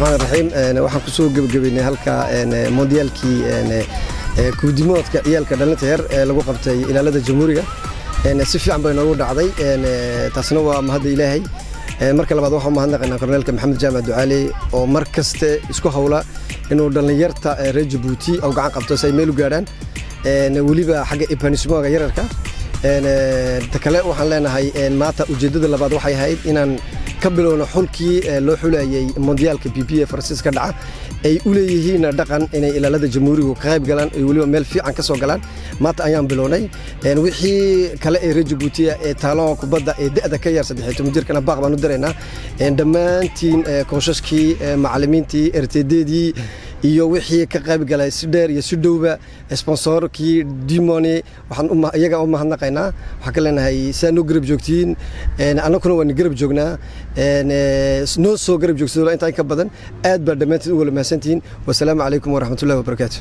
raxmaan raxiim waxaan kusoo gebagabeynay halka mondiyaalkii kuudimoodka ciyaalka dhalinta yar ee lagu qabtay ilaalada jamhuuriga si fiican bay noogu dhacday taasna waa mahadda ilaahay marka labaad waxaan mahadnaqaynaa korneelka maxamed jaamac ducaale oo mar kaste isku hawla inuu dhallinyarta reer jabuuti oo gacan qabto si ay meel u gaadhaan weliba xagga ibanismoga yararka ta kale waxaan leenahay maanta ujeeddada labaad waxay ahayd inaan ka bilowno xulkii loo xulayay mondiyaalka b b ee faransiis ka dhaca ay u leeyihiin dhaqan inay ilaalada jamhuurigu ka qayb galaan ay weliba meel fiican ka soo galaan maanta ayaan bilownay wixii kale ee reer jabuutiya ee taaloha kubadda ee da'da ka yar saddexiy toban jirkana baaq baan u diraynaa dhammaantiin kooshaskii macallimiintii ertedeedii iyo wixii ka qayb galay si dheer iyo si dhowba sponsorkii dimoni waxaan iyaga u mahadnaqaynaa waxaan ka leenahay saa noo garab joogtiin annaguna waan garab joognaa noo soo garab joogsadoo intaa in ka badan aad baa dhammaantiin u wala mahadsantihiin wasalaamu calaykum waraxmatullahi wabarakaatu